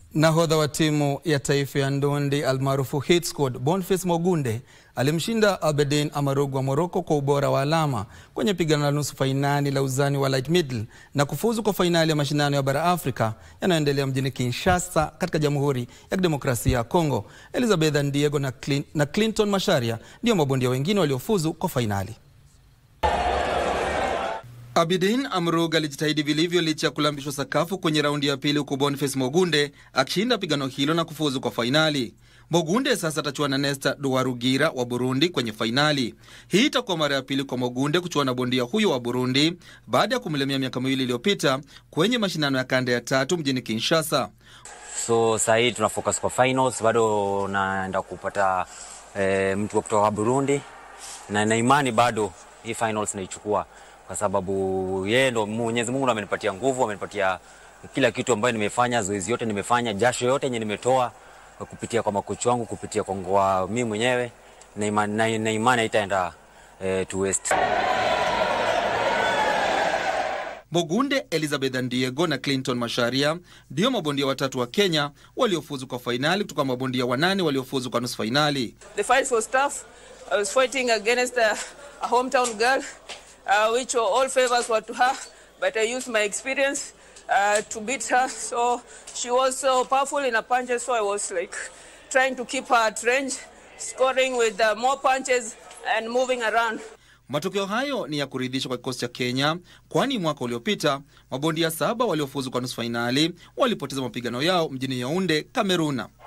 Nahodha wa timu ya taifa ya ndondi almaarufu Hit Squad Boniface Mogunde alimshinda Abedin Amarugu wa Morocco kwa ubora wa alama kwenye pigano la nusu fainali la uzani wa light middle na kufuzu kwa fainali ya mashindano ya bara Afrika yanayoendelea mjini Kinshasa katika Jamhuri ya Kidemokrasia ya Kongo. Elizabeth Ndiego na, Clin na Clinton Masharia ndio mabondia wengine waliofuzu kwa fainali. Abidin Amrug alijitahidi vilivyo licha ya kulambishwa sakafu kwenye raundi ya pili, huku Boniface Mogunde akishinda pigano hilo na kufuzu kwa fainali. Mogunde sasa atachuana na Nesta Duwarugira wa Burundi kwenye fainali. Hii itakuwa mara ya pili kwa Mogunde kuchuana na bondia huyo wa Burundi baada ya kumlemea miaka miwili iliyopita kwenye mashindano ya kanda ya tatu mjini Kinshasa. So saa hii tuna focus kwa finals, bado naenda kupata e, mtu wa kutoka Burundi na na imani bado hii finals naichukua kwa sababu yeye ndo Mwenyezi Mungu amenipatia nguvu, amenipatia kila kitu ambayo nimefanya, zoezi yote nimefanya, jasho yote yenye nimetoa kupitia kwa makochi wangu, kupitia kwa ngoa mimi mwenyewe, na imani na, na imani itaenda eh, to waste. Mogunde, Elizabeth Ndiego na Clinton Masharia ndio mabondia watatu wa Kenya waliofuzu kwa fainali kutoka mabondia wanane waliofuzu kwa nusu fainali. The fight was tough. I was fighting against a, a hometown girl, uh, which all favors were to her, but I used my experience uh, to beat her. So she was so powerful in her punches, so I was like trying to keep her at range, scoring with uh, more punches and moving around. Matokeo hayo ni ya kuridhisha kwa kikosi cha Kenya, kwani mwaka uliopita mabondia saba waliofuzu kwa nusu fainali walipoteza mapigano yao mjini Yaunde, Kameruna.